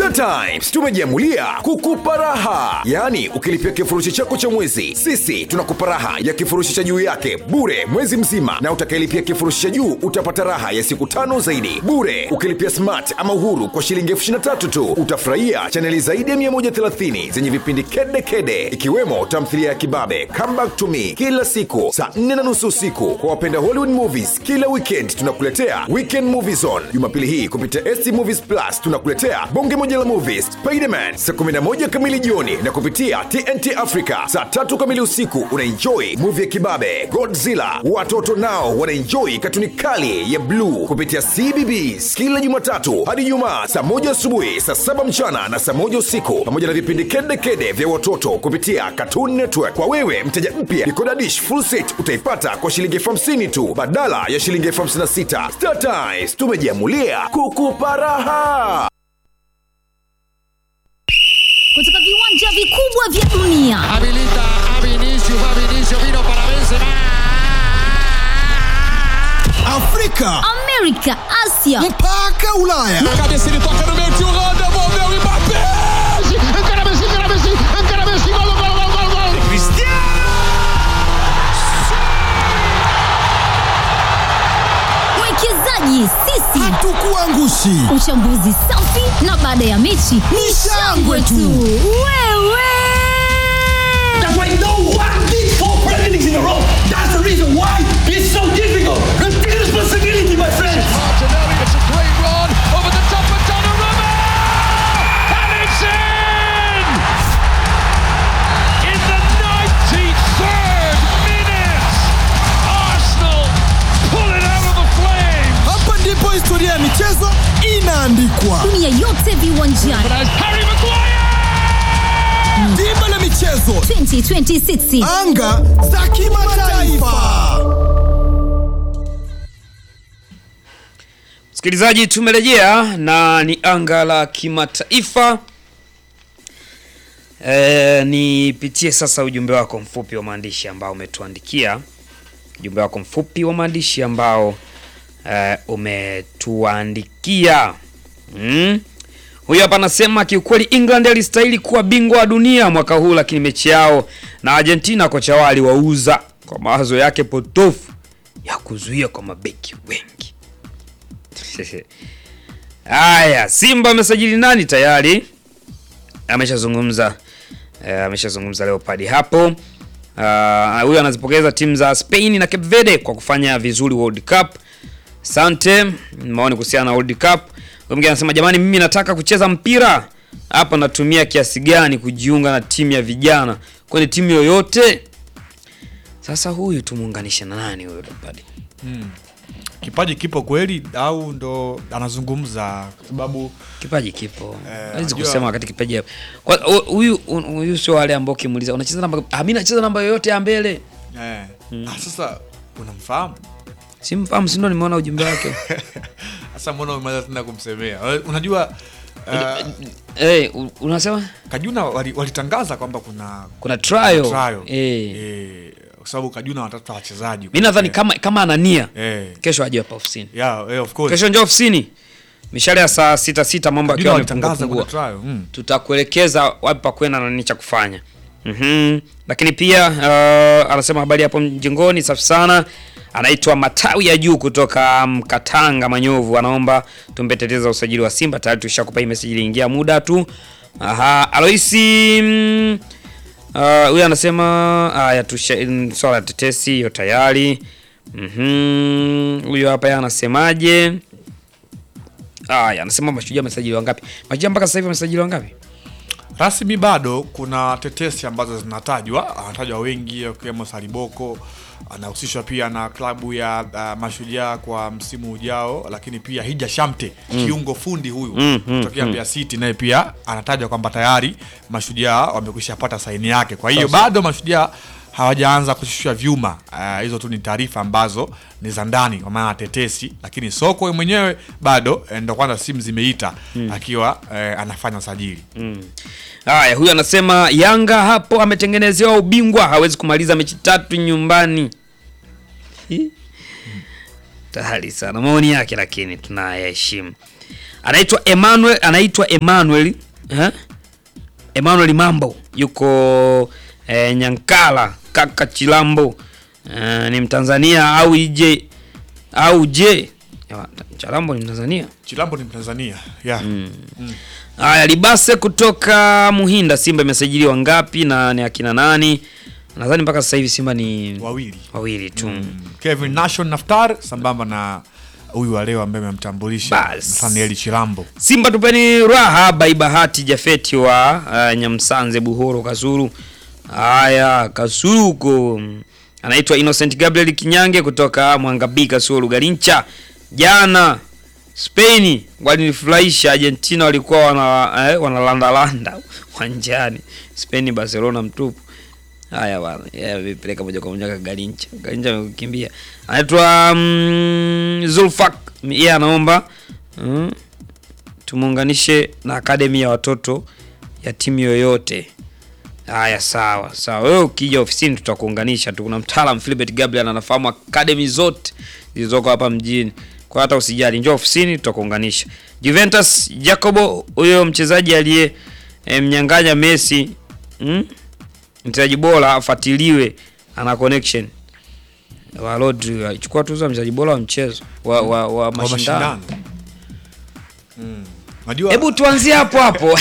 Star Times tumejiamulia kukupa raha, yaani ukilipia kifurushi chako cha mwezi, sisi tunakupa raha ya kifurushi cha juu yake bure mwezi mzima, na utakayelipia kifurushi cha juu utapata raha ya siku tano zaidi bure. Ukilipia smart ama uhuru kwa shilingi elfu ishirini na tatu tu utafurahia chaneli zaidi ya 130 zenye vipindi kede kede, ikiwemo tamthilia ya kibabe Come Back to Me kila siku saa 4 na nusu usiku. Kwa wapenda Hollywood movies, kila weekend tunakuletea Weekend Movie Zone. Jumapili hii kupitia ST Movies Plus tunakuletea bonge moja la movies Spiderman saa 11 kamili jioni, na kupitia TNT Africa saa tatu kamili usiku unaenjoy movie ya kibabe Godzilla. Watoto nao wanaenjoy katuni kali ya bluu kupitia CBBS kila Jumatatu hadi Jumaa saa moja asubuhi, saa saba mchana na saa moja usiku, pamoja na vipindi kede kede vya watoto kupitia Cartoon Network. Kwa wewe mteja mpya, Decoder Dish full set utaipata kwa shilingi elfu hamsini tu badala ya shilingi elfu hamsini na sita. Star Times tumejiamulia kukupa raha. kutoka viwanja vikubwa vya dunia Habilita a Vinicius, va Vinicius, vino para Benzema. Afrika amerika asia mpaka Ulaya. Cabeça ele toca no meio, tio Holanda, devolveu o Mbappé. Encara Messi, encara Messi, encara Messi, gol, gol, gol, gol, gol. mwekezaji sisi Hatukuangushi. uchambuzi safi na baada ya mechi ni shangwe tu wewe That's why no one did four Premier Leagues in a row. That's the reason why it's so difficult. Take responsibility, my friends. Martinelli, it's a great run over the top of Donnarumma. And it's in! In the 93rd minute, Arsenal pull it out of the flames. Hapa ndipo historia ya michezo inaandikwa. dunia yote viwanjani As Harry Maguire! Dimba la michezo, 2026 anga za kimataifa. Msikilizaji, tumerejea na ni anga la kimataifa. E, nipitie sasa ujumbe wako mfupi wa maandishi ambao umetuandikia, ujumbe wako mfupi wa maandishi ambao e, umetuandikia mm. Huyu hapa anasema kiukweli England alistahili kuwa bingwa wa dunia mwaka huu, lakini mechi yao na Argentina kocha wao aliwauza kwa mawazo yake potofu ya kuzuia kwa mabeki wengi. Haya, Simba amesajili nani tayari? Ameshazungumza eh, ameshazungumza Leopard hapo. Ah, Huyu anazipongeza timu za Spain na Cape Verde kwa kufanya vizuri World Cup. Asante. Maoni kuhusiana na World Cup. Huyu mwingine anasema jamani, mimi nataka kucheza mpira hapa, natumia kiasi gani kujiunga na timu ya vijana kwenye timu yoyote? Sasa huyu tumuunganishe na nani huyo Leopard? kipaji kipo kweli au ndo anazungumza kwa sababu Kipaji kipo. Eh, Hawezi unajua- kusema wakati kipaji hapo. Kwa hu- huyu huyu sio wale ambao ukimuuliza unacheza namba ah, mimi nacheza namba yoyote ya mbele. eh, ah, sasa unamfahamu Simfahamu si ndo nimeona ujumbe wake. sasa mbona umeweza tena kumsemea Eh, unajua uh, Eh, u- unasema kajuna wali- walitangaza kwamba kuna kuna trial. trial Eh. eh, kwa sababu kajuna wanatafuta wachezaji Mimi nadhani Eh, kama kama ana nia eh, kesho aje hapa ofisini. yeah, eh, of course Kesho njoo ofisini. Mishale ya saa sita sita mambo kajuna akiwa walitangaza yamepungua kuna pungua. trial mm. Tutakuelekeza wapi pa kwenda na nini cha kufanya. Mhm. Lakini pia uh, anasema habari hapo mjengoni safi sana. Anaitwa Matawi ya Juu kutoka Mkatanga Manyovu, anaomba tumpe tetezi za usajili wa Simba. Tayari tushakupa hii message, iliingia muda tu. Aha, Aloisi mm, uh, huyu anasema haya, tusha mm, swala la tetesi hiyo tayari. Mhm. Huyu hapa yeye anasemaje? Haya, anasema mashujaa amesajili wangapi? Mashujaa mpaka sasa hivi amesajili wangapi? rasmi bado kuna tetesi ambazo zinatajwa anatajwa wengi wakiwemo saliboko anahusishwa pia na klabu ya uh, mashujaa kwa msimu ujao lakini pia hija shamte kiungo fundi huyu Mm, mm, kutokea mm. Mbeya City naye pia anatajwa kwamba tayari mashujaa wamekwisha pata saini yake kwa hiyo Sasa. bado mashujaa hawajaanza kushushwa vyuma Ah, hizo tu ni taarifa ambazo ni za ndani kwa maana tetesi lakini soko mwenyewe bado eh, ndo kwanza simu zimeita akiwa eh, anafanya sajili Haya, huyu anasema Yanga hapo ametengenezewa ubingwa, hawezi kumaliza mechi tatu nyumbani. Hi. Tahali sana maoni yake, lakini tunayaheshimu. anaitwa Emmanuel anaitwa Emmanuel eh? Emmanuel Mambo yuko eh, Nyankala kaka Chilambo eh, ni Mtanzania au ije au je Ya, Chilambo ni Mtanzania Chilambo ni Mtanzania yeah. Haya, Libase kutoka Muhinda, Simba imesajiliwa ngapi na ni akina nani? Nadhani mpaka sasa hivi Simba ni wawili wawili tu. Kevin Nation Naftar sambamba na huyu wa leo ambaye amemtambulisha Bas. Nathaniel Chilambo Simba tupeni raha by Bahati Jafeti wa uh, Nyamsanze Buhoro Kasuru. Haya, Kasuru huko anaitwa Innocent Gabriel Kinyange kutoka Mwangabii Kasuru Garincha. Jana Spain walinifurahisha, Argentina walikuwa wana eh, wanalandalanda uwanjani. Spain Barcelona mtupu. Haya bwana, yeye vipeleka moja kwa moja kwa Garincha. Garincha amekimbia. Anaitwa mm, Zulfak, yeye anaomba mm, tumuunganishe na akademi ya watoto ya timu yoyote. Haya, sawa sawa, wewe ukija ofisini tutakuunganisha tu. Kuna mtaalam Philbert Gabriel anafahamu akademi zote zilizoko hapa mjini, kwa hata usijali, njoo ofisini tutakuunganisha. Juventus Jacobo, huyo mchezaji aliye e, mnyang'anya Messi mm? mchezaji bora afuatiliwe, ana connection wa Rodri alichukua tuzo ya mchezaji bora wa mchezo wa, wa, wa wa mashindano. mashindano Mm. Unajua Hebu tuanzie hapo hapo.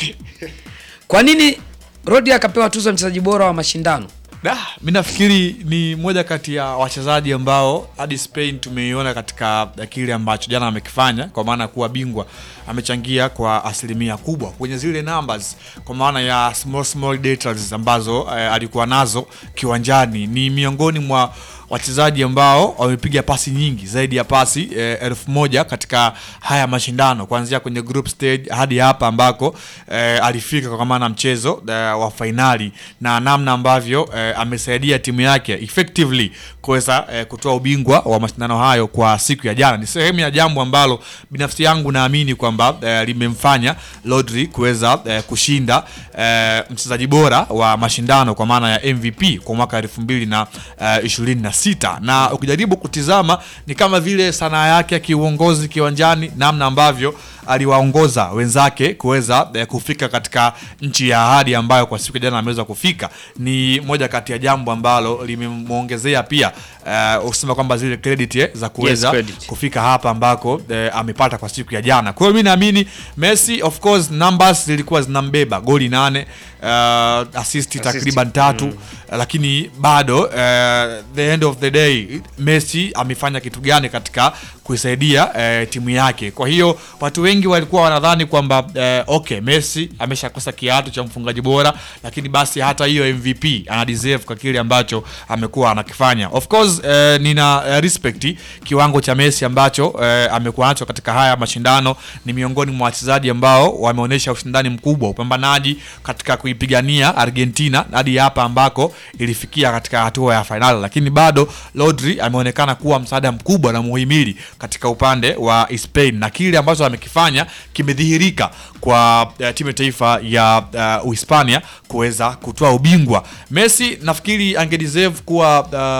Kwa nini Rodri akapewa tuzo ya mchezaji bora wa mashindano? Da, mi nafikiri ni moja kati ya wachezaji ambao hadi Spain tumeiona katika kile ambacho jana amekifanya, kwa maana ya kuwa bingwa, amechangia kwa asilimia kubwa kwenye zile numbers, kwa maana ya small small details ambazo eh, alikuwa nazo kiwanjani. Ni miongoni mwa wachezaji ambao wamepiga pasi nyingi zaidi ya pasi eh, elfu moja katika haya mashindano kuanzia kwenye group stage hadi hapa ambako eh, alifika kwa maana mchezo eh, wa fainali na namna ambavyo eh, amesaidia timu yake effectively kuweza eh, kutoa ubingwa wa mashindano hayo kwa siku ya jana. Ni sehemu ya jambo ambalo binafsi yangu naamini kwamba eh, limemfanya Rodri kuweza eh, kushinda eh, mchezaji bora wa mashindano kwa maana ya MVP kwa mwaka elfu mbili na eh, ishirini na sita na ukijaribu kutizama ni kama vile sanaa yake ya kiuongozi kiwanjani, namna ambavyo aliwaongoza wenzake kuweza eh, kufika katika nchi ya ahadi ambayo kwa siku ya jana ameweza kufika, ni moja kati ya jambo ambalo limemwongezea pia eh, usema kwamba zile credit eh, za kuweza Yes, credit. kufika hapa ambako eh, amepata kwa siku ya jana. Kwa hiyo mi naamini Messi, of course numbers zilikuwa zinambeba goli nane, uh, assist takriban tatu lakini bado uh, the end of the day Messi amefanya kitu gani katika kuisaidia uh, timu yake. Kwa hiyo watu wengi walikuwa wanadhani kwamba uh, okay, Messi ameshakosa kiatu cha mfungaji bora, lakini basi hata hiyo MVP ana deserve kwa kile ambacho amekuwa anakifanya. Of course uh, nina uh, respect kiwango cha Messi ambacho uh, amekuwa nacho katika haya mashindano. Ni miongoni mwa wachezaji ambao wameonyesha ushindani mkubwa, upambanaji katika kuipigania Argentina hadi hapa ambako ilifikia katika hatua ya fainali, lakini bado Rodri ameonekana kuwa msaada mkubwa na muhimili katika upande wa Spain na kile ambacho amekifanya kimedhihirika kwa uh, timu ya taifa ya uh, Uhispania kuweza kutoa ubingwa. Messi nafikiri angedeserve kuwa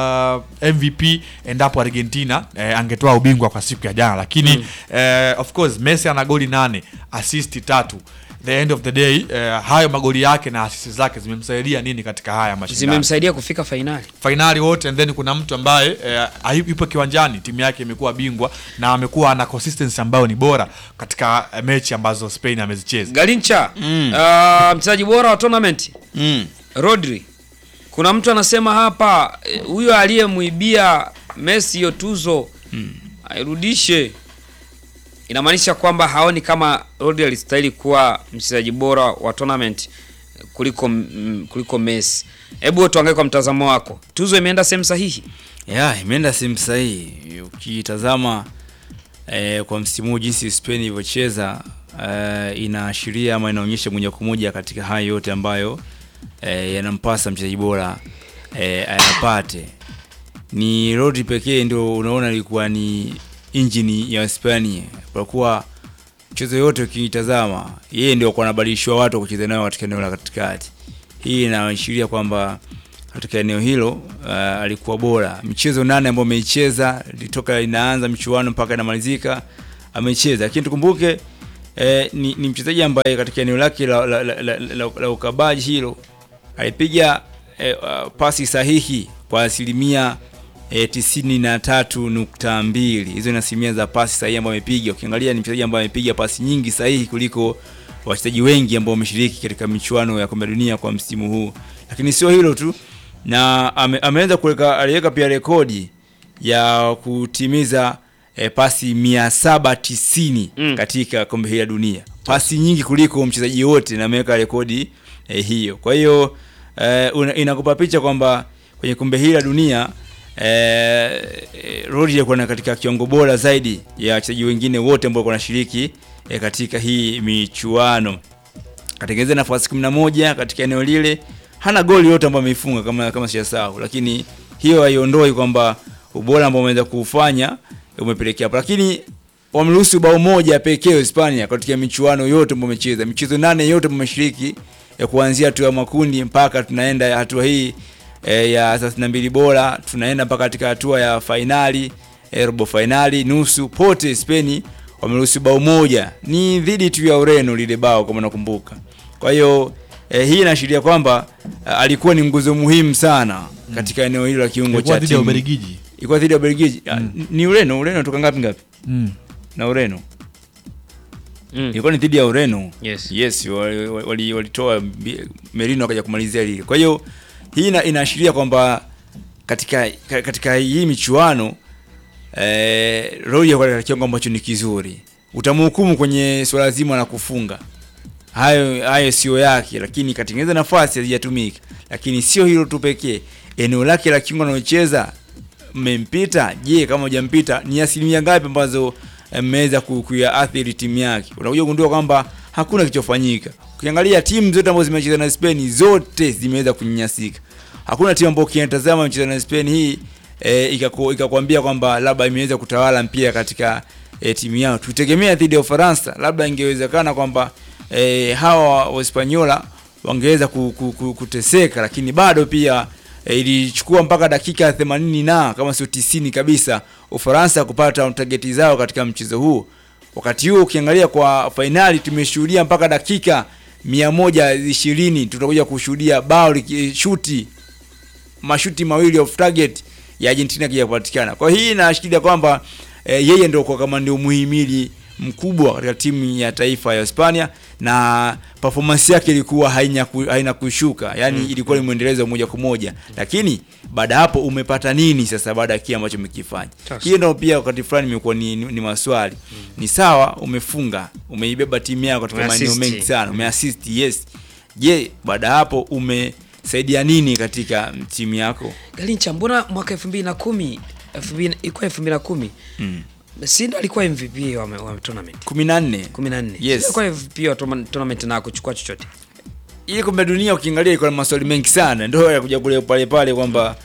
uh, MVP endapo Argentina eh, angetoa ubingwa kwa siku ya jana, lakini eh, of course Messi ana goli nane, assist tatu the end of the day eh, hayo magoli yake na asisi zake zimemsaidia nini katika haya mashindano Zimemsaidia kufika fainali. fainali wote and then kuna mtu ambaye eh, hayupo- yupo kiwanjani timu yake imekuwa bingwa na amekuwa na consistency ambayo ni bora katika eh, mechi ambazo Spain amezicheza Garincha, uh, mchezaji bora wa tournament Mm. Rodri. Kuna mtu anasema hapa eh, huyo aliyemuibia Messi hiyo tuzo airudishe. Inamaanisha kwamba haoni kama Rodri alistahili kuwa mchezaji bora wa tournament kuliko mm, kuliko Messi. Hebu tuangalie kwa mtazamo wako, tuzo imeenda sehemu sahihi? ya imeenda sehemu sahihi ukitazama eh, kwa msimu huu jinsi Spain ilivyocheza eh, inaashiria ama inaonyesha moja kwa moja katika haya yote ambayo eh, yanampasa mchezaji bora eh, ayapate. Ni Rodri pekee ndio unaona ilikuwa ni injini ya Hispania, kwa kuwa mchezo yote ukiitazama yeye ndio kwa anabadilishwa watu kucheza nayo katika eneo la katikati. Hii inaashiria kwamba katika eneo hilo uh, alikuwa bora. Michezo nane ambayo ameicheza toka inaanza michuano mpaka inamalizika amecheza, lakini tukumbuke eh, ni, ni mchezaji ambaye katika eneo lake la, la, la, la, la, la ukabaji hilo alipiga eh, uh, pasi sahihi kwa asilimia eh, tisini na tatu nukta mbili hizo ni asilimia za pasi sahihi ambayo amepiga ukiangalia ni mchezaji ambaye amepiga pasi nyingi sahihi kuliko wachezaji wengi ambao wameshiriki katika michuano ya kombe la dunia kwa msimu huu lakini sio hilo tu na ame, ameweza kuweka aliweka pia rekodi ya kutimiza eh, pasi 790 Mm. katika kombe hili la dunia pasi nyingi kuliko mchezaji wote na ameweka rekodi eh, hiyo kwa hiyo eh, una- inakupa picha kwamba kwenye kombe hili la dunia eh, eh, Rodri alikuwa na katika kiwango bora zaidi ya wachezaji wengine wote ambao walikuwa wanashiriki eh, katika hii michuano katengeneza nafasi 11 katika eneo lile hana goli yote ambayo ameifunga kama kama sijasahau lakini hiyo haiondoi kwamba ubora ambao ameweza kuufanya umepelekea hapo lakini wameruhusu bao moja pekee Hispania katika michuano yote ambayo wamecheza michezo nane yote ambayo wameshiriki ya kuanzia hatua ya makundi mpaka tunaenda hatua hii e, ya 32 bora tunaenda mpaka katika hatua ya fainali e, robo fainali nusu pote Spain wameruhusu bao moja ni dhidi tu ya Ureno lile bao kama nakumbuka kwa hiyo eh, hii inaashiria kwamba eh, alikuwa ni nguzo muhimu sana katika eneo hilo la kiungo Ilikuwa cha dhidi ya timu. Ubelgiji. Ilikuwa dhidi ya Ubelgiji. Ah, Ni Ureno, Ureno toka ngapi ngapi? Mm. Na Ureno. Mm. Ilikuwa ni dhidi ya Ureno. Yes. Yes, wali- wali- walitoa bi- Merino akaja kumalizia lile. Kwa hiyo hii ina, inaashiria kwamba katika ka- katika hii michuano eh, Roy yuko katika kiwango ambacho ni kizuri. Utamhukumu kwenye swala zima la kufunga. Hayo hayo sio yake, lakini katengeneza nafasi hazijatumika. Lakini sio hilo tu pekee. Eneo lake la kiungo analocheza mmempita. Je, kama hujampita ni asilimia ngapi ambazo eh, mmeweza ku- kuyaathiri timu yake? Unakuja kugundua kwamba hakuna kilichofanyika. Ukiangalia timu zote ambazo zimecheza na Spain zote zimeweza kunyanyasika. Hakuna timu ambayo ukiitazama imecheza na Spain hii e, ikaku, ikakwambia kwamba labda imeweza kutawala mpira katika e, timu yao. Tutegemea dhidi ya Ufaransa, labda ingewezekana kwamba e, hawa Wahispaniola wangeweza ku, ku, ku, kuteseka, lakini bado pia e, ilichukua mpaka dakika 80 na kama sio 90 kabisa Ufaransa kupata tageti zao katika mchezo huu. Wakati huo ukiangalia kwa fainali tumeshuhudia mpaka dakika 120 tutakuja kushuhudia bao likishuti mashuti mawili off target ya Argentina kija kupatikana. Kwa hii inaashiria kwamba e, yeye ndio kwa kama ndio muhimili mkubwa katika timu ya taifa ya Hispania na performance yake ilikuwa haina, ku, haina kushuka yani mm. ilikuwa ni mwendelezo moja kwa moja lakini baada ya hapo umepata nini sasa baada ya kile ambacho umekifanya Sasa. hiyo ndio pia wakati fulani imekuwa ni, ni, ni maswali ni sawa umefunga umeibeba timu yako katika maeneo Umeassist. mengi sana umeassist yes je baada ya hapo umesaidia nini katika timu yako Galincha, mbona mwaka 2010 2000 ilikuwa 2010 mm. si ndo alikuwa MVP wa, wa tournament 14 14 Yes. Si alikuwa MVP wa tourna- tournament na kuchukua chochote ili kombe la dunia ukiangalia ilikuwa na maswali mengi sana ndio ya kuja kule pale pale kwamba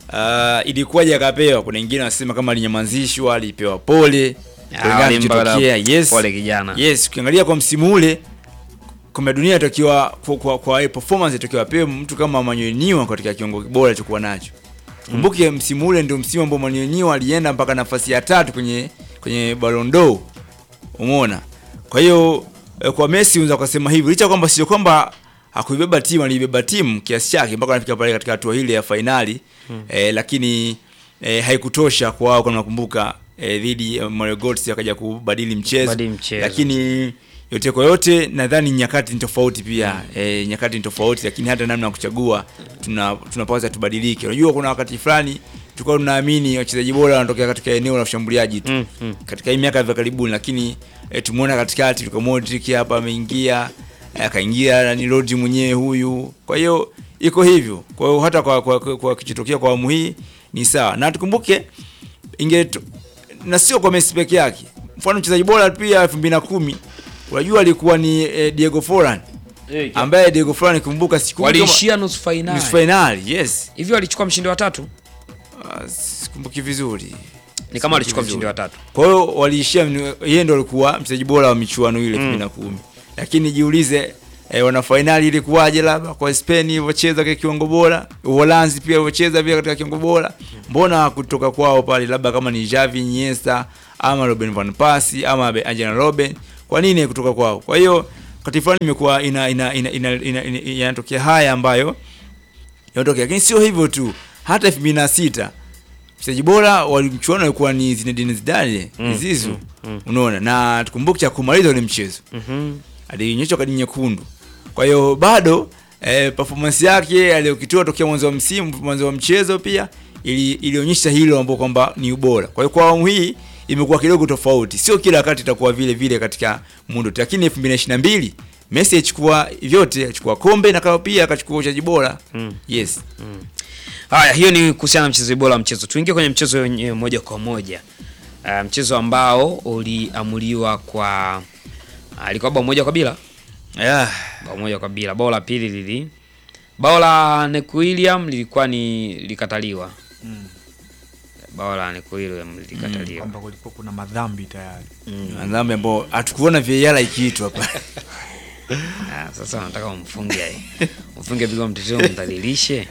uh, ilikuwaje akapewa kuna wengine wanasema kama alinyamazishwa alipewa pole kulingana na walimpa kilichotokea. yes pole kijana. yes ukiangalia kwa msimu ule kombe la dunia itakiwa kwa, kwa, kwa performance itakiwa apewe mtu kama Manuel Neuer katika kiwango bora alichokuwa nacho kumbuke msimu ule ndio msimu ambao Manuel Neuer alienda mpaka nafasi ya tatu kwenye kwenye Ballon d'Or umeona kwa hiyo eh, kwa Messi unaweza kusema hivi licha kwamba sio kwamba hakuibeba timu aliibeba timu kiasi chake mpaka anafika pale katika hatua ile ya fainali hmm. eh, lakini eh, haikutosha kwa wao kama nakumbuka eh, dhidi ya Mario Götze akaja kubadili mchezo, Badili mchezo. lakini yote kwa yote nadhani nyakati ni tofauti pia mm. e, nyakati ni tofauti lakini hata namna ya kuchagua tuna tunapaswa tubadilike unajua kuna wakati fulani tulikuwa tunaamini wachezaji bora wanatokea katika eneo la ushambuliaji tu Mm, mm. katika hii miaka ya karibuni lakini e, tumeona katikati Luka Modric hapa ameingia eh, akaingia ni Rodri mwenyewe huyu kwa hiyo iko hivyo kwa hiyo hata kwa, kwa, kwa, kwa kichotokea kwa awamu hii ni sawa na tukumbuke inge na sio kwa Messi peke yake mfano mchezaji bora pia 2010 unajua alikuwa ni eh, Diego Forlan ambaye Diego Forlan kumbuka siku waliishia nusu nusu fainali finali yes hivyo walichukua mshindi wa tatu Ah, sikumbuki vizuri ni kama walichukua vizuri. mshindi wa tatu kwa hiyo waliishia yeye ndo alikuwa mchezaji bora wa michuano ile 2010 lakini jiulize eh, wana fainali ilikuwaje labda kwa Spain ilivyocheza katika kiwango bora Uholanzi pia ilivyocheza pia katika kiwango bora mbona kutoka kwao pale labda kama ni Xavi Iniesta ama Robin van Persie ama Be- Arjen Robben kwa nini kutoka kwao kwa hiyo wakati fulani imekuwa ina ina ina ina, ina, ina, yanatokea haya ambayo yanatokea lakini sio hivyo tu hata 2006 mchezaji bora wa mchuano alikuwa ni Zinedine Zidane Mm, Zizou mm, mm. unaona na tukumbuke cha kumaliza ule mchezo Mhm. alionyeshwa kadi nyekundu kwa hiyo bado eh, performance yake aliyokitoa tokea mwanzo wa msimu mwanzo wa mchezo pia ili, ilionyesha hilo ambao kwamba ni ubora kwa hiyo kwa awamu hii imekuwa kidogo tofauti sio kila wakati itakuwa vile vile katika muundo lakini 2022 Messi achukua vyote achukua kombe na kao pia akachukua uchezaji bora Mm. yes Haya, hiyo ni kuhusiana na mchezo bora wa mchezo. Tuingie kwenye mchezo wenyewe moja kwa moja. Uh, mchezo ambao uliamuliwa kwa alikuwa bao moja kwa bila. yeah. Bao moja kwa bila. Bao la pili lili bao la Neck William lilikuwa ni likataliwa. Bao la Neck William lilikataliwa. kwamba kulikuwa kuna madhambi tayari dhambi ambao hatukuona VAR ikiitwa hapa Ah, sasa nataka umfunge. Umfunge bila mteteo mdhalilishe.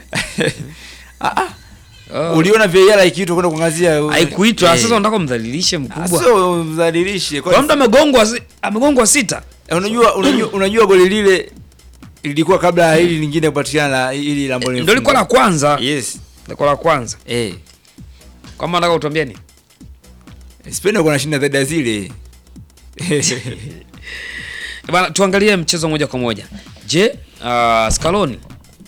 Oh. uliona VAR ikiitwa kwenda kuangazia Haikuitwa, Eh. sasa unataka umdhalilishe mkubwa. sio mdhalilishe Kwa mtu amegongwa si- amegongwa sita. Eh, unajua unajua, unajua goli lile lilikuwa kabla ya hili lingine kupatikana la hili la ambalo Ndio lilikuwa la kwanza. yes Lilikuwa la kwanza. eh Kama nataka utuambie ni. Spain walikuwa wanashinda dhidi ya zile Bana, tuangalie mchezo moja kwa moja. Je, uh, Scaloni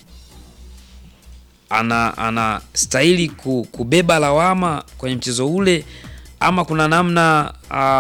ana ana stahili ku, kubeba lawama kwenye mchezo ule ama kuna namna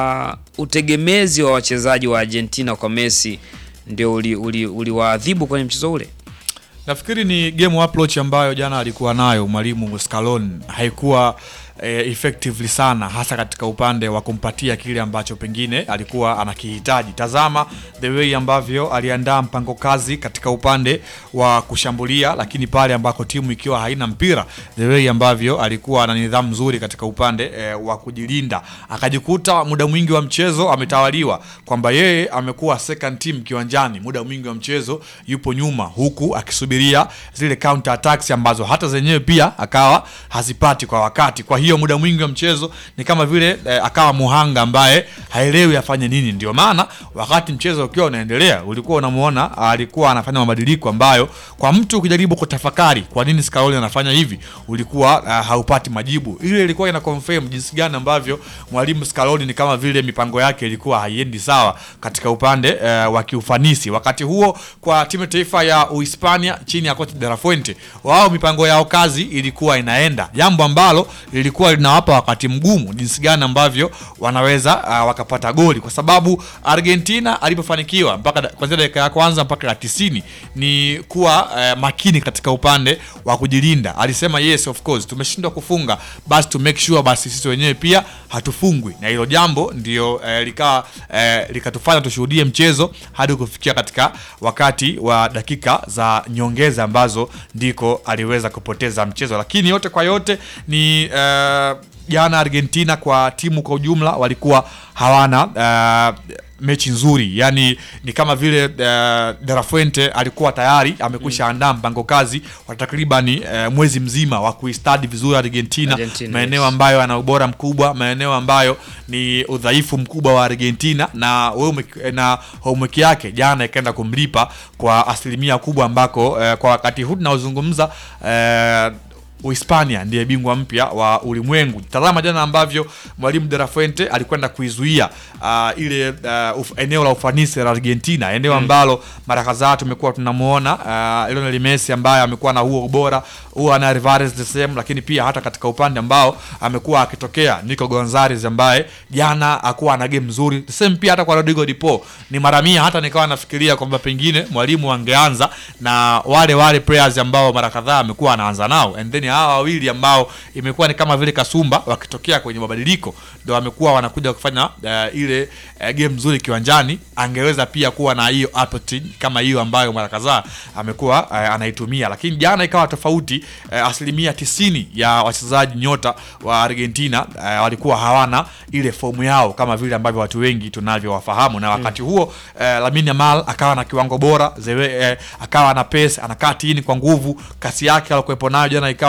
uh, utegemezi wa wachezaji wa Argentina kwa Messi ndio uliwaadhibu uli, uliwaadhibu kwenye mchezo ule? nafikiri ni game approach ambayo jana alikuwa nayo mwalimu Scaloni haikuwa eh, effectively sana hasa katika upande wa kumpatia kile ambacho pengine alikuwa anakihitaji tazama the way ambavyo aliandaa mpango kazi katika upande wa kushambulia lakini pale ambako timu ikiwa haina mpira the way ambavyo alikuwa na nidhamu nzuri katika upande eh, wa kujilinda akajikuta muda mwingi wa mchezo ametawaliwa kwamba yeye amekuwa second team kiwanjani muda mwingi wa mchezo yupo nyuma huku akisubiria zile counter attacks ambazo hata zenyewe pia akawa hazipati kwa wakati kwa hiyo muda mwingi wa mchezo ni kama vile eh, akawa muhanga ambaye haelewi afanye nini ndio maana wakati mchezo ukiwa unaendelea ulikuwa unamuona alikuwa anafanya mabadiliko ambayo kwa mtu ukijaribu kutafakari kwa nini Scaloni anafanya hivi ulikuwa uh, haupati majibu ile ilikuwa ina confirm jinsi gani ambavyo mwalimu Scaloni ni kama vile mipango yake ilikuwa haiendi sawa katika upande uh, wa kiufanisi wakati huo kwa timu ya taifa ya Uhispania chini ya kocha De La Fuente wao mipango yao kazi ilikuwa inaenda jambo ambalo lilikuwa linawapa wakati mgumu jinsi gani ambavyo wanaweza uh, wakapata goli kwa sababu Argentina alipofanikiwa mpaka da- kuanzia dakika ya kwanza mpaka ya tisini ni kuwa uh, makini katika upande wa kujilinda alisema yes of course tumeshindwa kufunga basi to make sure basi sisi wenyewe pia hatufungwi na hilo jambo ndio eh, likawa eh, likatufanya tushuhudie mchezo hadi kufikia katika wakati wa dakika za nyongeza ambazo ndiko aliweza kupoteza mchezo lakini yote kwa yote ni eh, jana Argentina kwa timu kwa ujumla walikuwa hawana uh, mechi nzuri yani ni kama vile uh, De La Fuente alikuwa tayari amekwisha andaa mpango kazi wa takribani uh, mwezi mzima wa kuistadi vizuri Argentina, Argentina, maeneo yes. ambayo yana ubora mkubwa maeneo ambayo ni udhaifu mkubwa wa Argentina na homework- na homework yake jana ikaenda kumlipa kwa asilimia kubwa ambako uh, kwa wakati huu tunaozungumza uh, Uhispania ndiye bingwa mpya wa ulimwengu. Tazama jana ambavyo mwalimu De La Fuente alikwenda kuizuia uh, ile uh, uf, eneo la ufanisi la Argentina, eneo ambalo mara kadhaa tumekuwa tunamuona uh, Lionel Messi ambaye amekuwa na huo ubora huo, ana Alvarez the same, lakini pia hata katika upande ambao amekuwa akitokea Nico Gonzalez ambaye jana akuwa na game nzuri the same, pia hata kwa Rodrigo Di Paul ni mara mia, hata nikawa nafikiria kwamba pengine mwalimu angeanza na wale wale players ambao mara kadhaa amekuwa anaanza nao and then hawa wawili ambao imekuwa ni kama vile kasumba wakitokea kwenye mabadiliko ndo wamekuwa wanakuja kufanya uh, ile uh, game nzuri kiwanjani angeweza pia kuwa na hiyo appetite kama hiyo ambayo mara kadhaa amekuwa uh, anaitumia lakini jana ikawa tofauti uh, asilimia tisini ya wachezaji nyota wa Argentina uh, walikuwa hawana ile fomu yao kama vile ambavyo watu wengi tunavyowafahamu na wakati huo uh, Lamine Yamal akawa na kiwango bora zewe, uh, akawa na pace anakaa tini kwa nguvu kasi yake alikuwepo nayo jana ikawa ni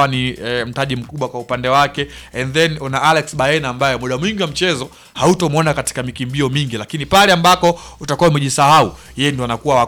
ni eh, mtaji mkubwa kwa upande wake and then una Alex Baena ambaye muda mwingi wa mchezo hautomwona katika mikimbio mingi lakini pale ambako utakuwa umejisahau yeye ndo anakuwa wa